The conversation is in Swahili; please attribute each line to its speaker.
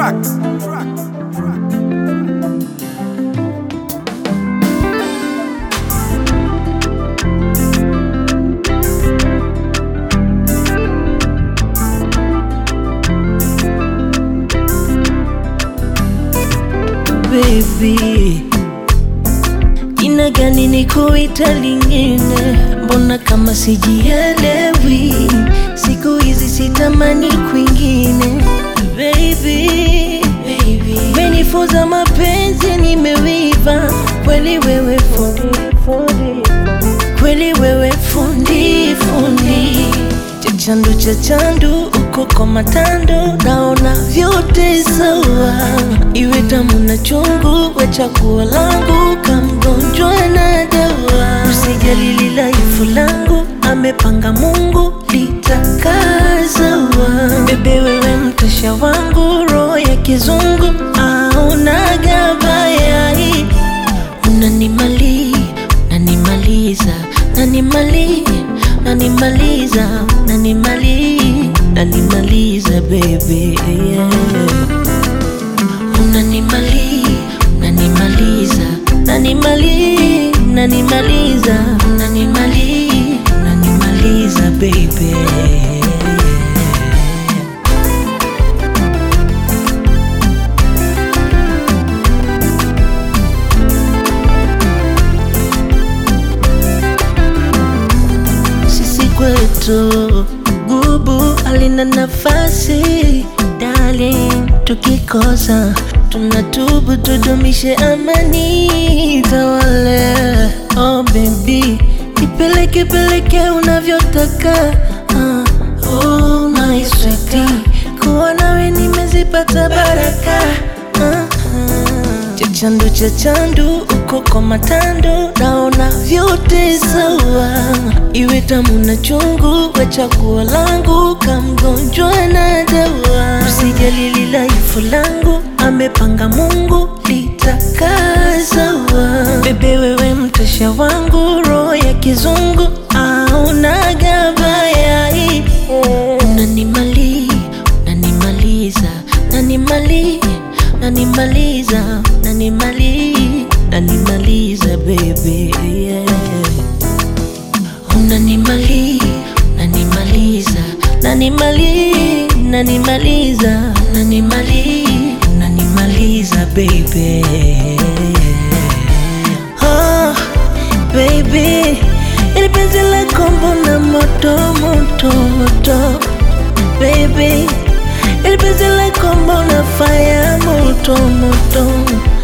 Speaker 1: Tracks. Tracks.
Speaker 2: baby, jina gani nikuita lingine? Mbona kama sijielewi? Siku hizi sitamani kwingine, baby, baby. Menifunza mapenzi, nimewiva kweli, wewe fundi, fundi. kweli wewe fundi, fundi chachandu chachandu uko kwa matando, naona vyote sawa, iwe tamu na chungu, we chaguo langu, kamgonjwa na dawa. Usijali lilaifu langu, amepanga Mungu litakaa sawa. Bebe wewe mtasha wangu, roho ya kizungu aunaga bayai, unanimali nanimaliza nanimali nanimaliza nanimali nanimaliza bebe yeah. unanimali nanimaliza nanimali nanimaliza nanimali nanimaliza bebe sisi kwetu gubu alina nafasi darling, tukikosa tunatubu, tudumishe amani tawale. Oh baby, ipeleke peleke unavyotaka ah, oh my sweetie, kuwa nawe nimezipata baraka ah, ah. Chachandu chachandu uko kwa matando, naona vyote sawa, iwe tamu na chungu, we chaguo langu, kamgonjwa na dawa. Usijali lilaifu langu, amepanga Mungu litakaa sawa. Bebe wewe mtasha wangu, roho ya kizungu aunaga bayai, unanimali nanimaliza nanimali nanimaliza nanimali nanimaliza bebe yeah. unanimali nanimaliza nanimali nanimaliza nanimali nanimaliza bebe oh, baby ili penzi lako mbona moto moto moto baby ili penzi lako mbona fire moto moto